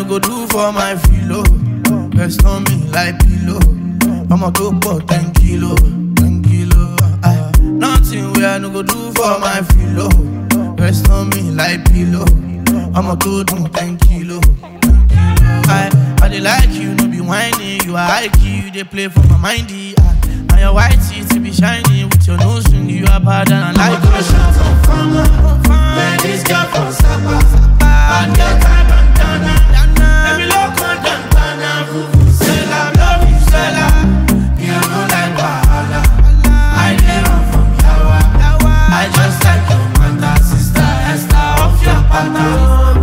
no go do for my filo. Rest on me like pillow. I'ma go for 10 kilo, 10 kilo. Aye. Nothing where I no go do for my filo. Rest on me like pillow. I'ma go do 10 kilo, 10 kilo. I, I dey like you, no be whining. You are high key, you dey play for my mindy. Aye. And your white teeth be shiny with your nose ring. You are bad and I like you. Man, this girl from Sapa. Bad girl, tie bandana. Let me look on Dantana. Vuvuzela, love you, Stella. You know like Wahala. I dey run from Yawa. I just like your mother, sister Esther off your pattern.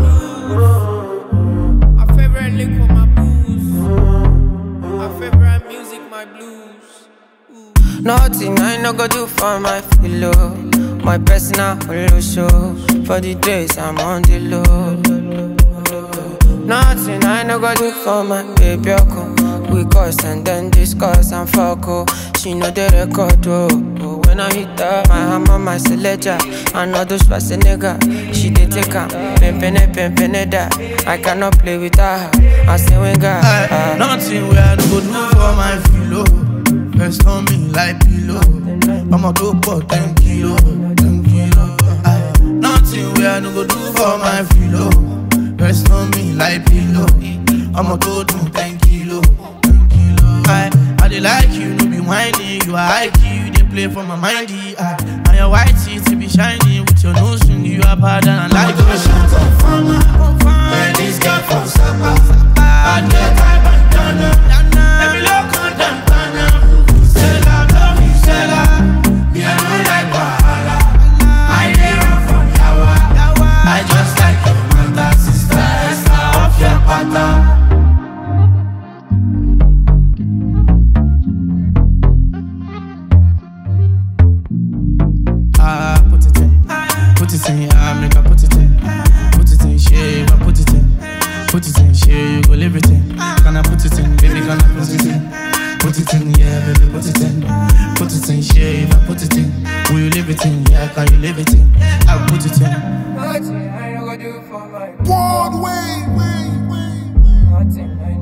My favorite liquor, my booze. My favorite music, my blues. Nothing I no go do for my pillow. My personal holo show. For the days I'm on the low. Nothing I no go do for my baby. Oko. We cuss and then discuss and fuck. Oh. She know the record. Oh. Oh, When I hit her, my hammer, my selector. I know those nigga. She dey take her. Pimpin' pimpin' that. I cannot play with her. I say when God. Aye, Nothing where I no go do for my filo. Rest on me like pillow. I'ma go for 10 kilo, 10 kilo. Aye, Nothing where I no go do for my filo. Rest on me like pillow. I'ma go do 10 kilo, 10 kilo. Aye, I dey like you, no be whining. You are high key, you dey play for my mindy. Aye, And your white teeth be shiny with your nose ring. You are bad and I like you. Man, this girl from Sapa. Bad girl, tie bandana. Let me look on Dantana. Vuvuzela, love you, Stella. You know like Wahala. I dey run from Yawa. I just like your mother, sister Esther off your pattern. Ah, put it in. Put it in, yeah, make I put it in. Put it in, shave, I put it in. Put it in, shave, you go live it in. Can I put it in, baby, can I put it in? Put it in, yeah, baby, put it in. Put it in, shave, I put it in. Will you live it in? Yeah, can you live it in? I put it in. Nothing I no go do for my Broadway, way, way. Nothing I